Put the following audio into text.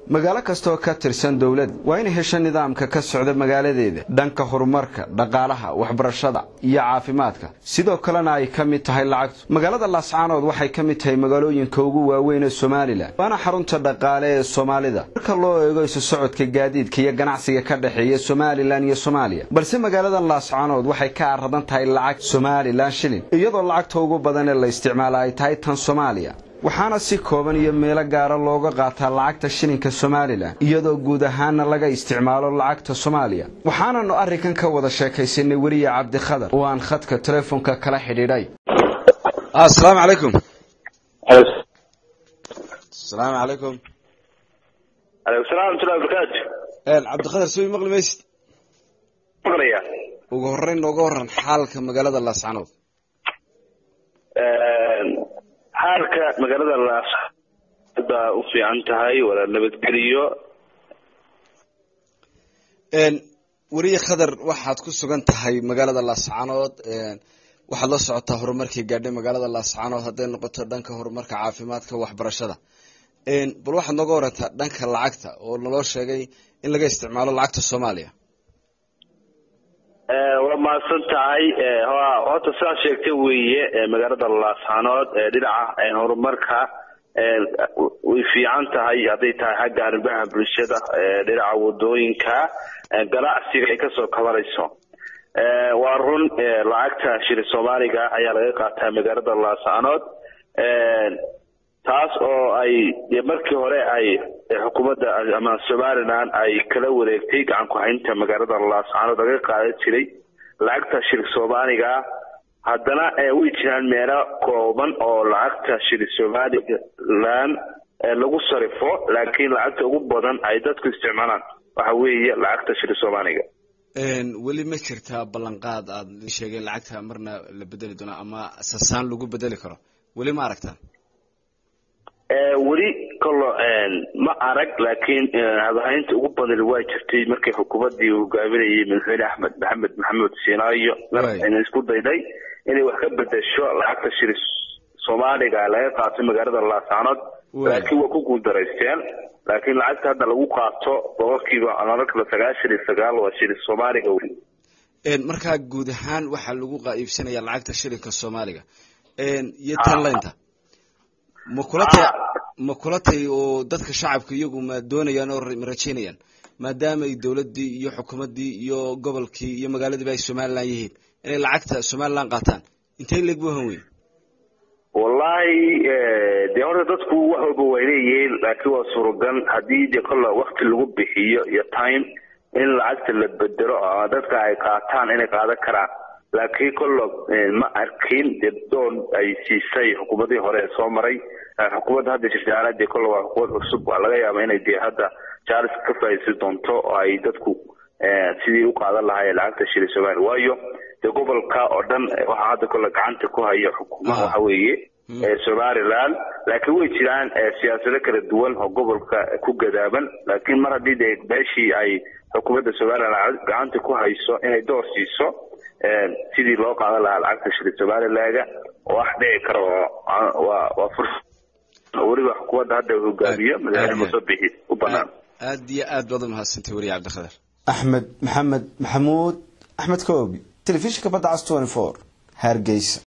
magaalo kastaoo ka tirsan dowlad waa inay hesho nidaamka ka socda magaaladeeda dhanka horumarka dhaqaalaha waxbarashada iyo caafimaadka sidoo kalena ay ka mid tahay lacagtu magaalada laascaanood waxay ka mid tahay magaalooyinka ugu waaweyn ee somalilan waana xarunta dhaqaale ee soomaalida marka loo eego isu socodka gaadiidka iyo ganacsiga ka dhexeeya somalilan iyo soomaaliya balse magaaladan laascaanood waxay ka aradan tahay lacag somalilan shilin iyadoo lacagta ugu badan ee la isticmaala ay tahay tan soomaaliya waxaana si kooban iyo meelo gaara looga qaataa lacagta shilinka somalilan iyadoo guud ahaana laga isticmaalo lacagta soomaaliya waxaananu arrinkan ka wada sheekaysanay weliya cabdikhadar oo aan khadka telefoonka kala xidhiidhay asalaamu calaykum asalaamu calaykum aleykum salam waraxmatullahi wabarakaatu cabdikhadar soo maqli maysid maqlaya ugu horreyn nooga waran xaalka magaalada laascanood xaalka magaalada laas baa u fiican tahay wala nabadgeliyo weriye khadar waxaad ku sugan tahay magaalada laascaanood waxaad la socotaa horumarkii gaadhay magaalada laascaanood hadday noqoto dhanka horumarka caafimaadka waxbarashada bal waxaad nooga warantaa dhanka lacagta oo naloo sheegay in laga isticmaalo lacagta soomaaliya waa mahadsan tahay horta sidaad sheegtay weeye magaalada laascaanood dhinaca horumarka way fiican tahay hadday tahay xagga arrimaha bulshada dhinaca wadooyinka ganacsiga ay kasoo kabanayso waa run lacagta shili soomaaliga ayaa laga qaataa magaalada laascaanood taas oo ay markii hore ay xukuumadda ama somalilan ay kala wareegtay gacan ku-haynta magaalada laascaanood laga qaadan jiray lacagta shili soomaaliga haddana way jiraan meelo kooban oo lacagta shili somalilan lagu sarifo laakiin lacagta ugu badan ay dadku isticmaalaan waxa weeye lacagta shili soomaaliga weli ma jirtaa ballanqaad aad sheegay lacagta marna la bedeli doono ama sasaan lagu bedeli karo weli ma aragtaa weli kolo ma arag laakiin habahaynta ugu badan waa jirtay markii xukuumadii hogaaminayay madaxweyne axmed maxamed maxamed siinaayo ina isku dayday inay wax ka bedesho lacagta shiri soomaaliga laga qaato magaalada laascaanood laakiin waa ku guuldaraysteen laakiin lacagta hadda lagu qaato boqolkiiba markala sagaashan iyo sagaal waa shiri soomaaliga weli markaa guud ahaan waxaa lagu iibsanaya lacagta shilinka soomaaliga iyo tanlaynta ma kula tay ma kula tay oo dadka shacabka iyagu ma doonayaan oo ma rajeynayaan maadaama ay dowladdii iyo xukuumaddii iyo gobolkii iyo magaaladiiba ay somalilan yihiin inay lacagta somalilan qaataan intay leeg bu han weyn wallahi dee horta dadku wax walba way leeyihiin laakiin waa suuragal haddii dee kolla wakti lagu bixiyo iyo time in lacagta la bedelo ama dadka ay qaataan inay qaadan karaan laakiin kollo ma arkin dee doon ay siisay xukuumadii hore ee soo maray xukuumadda hadda jirta dee kolle waa xukuumad cusub waa laga yaaba inay dee hadda jaalis ka faa'iidaysan doonto oo ay dadku sidii u qaadan lahaayeen lacagta shili somaliya waayo dee gobolka oo dhan waxaa hadda kolle gacanta ku haya xukuumaha waxa weeye somaliland laakiin way jiraan siyaasado kala duwan oo gobolka ku gadaaban laakiin mar haddii dee meeshii ay xukuumadda somaliland gacanta ku hayso inay door siiso sidii loo qaadan lahaa lacagta shili somalilaga wax dhici kara waa waa furs weliba xukuumadda hadda hogaamiyo madaxweyne musabixi u banaan aad iyo aad baad umahadsantay weriye cabdikhadar axmed maxamed maxamuud axmed koobi telefishinka badda cas twenty four hargeysa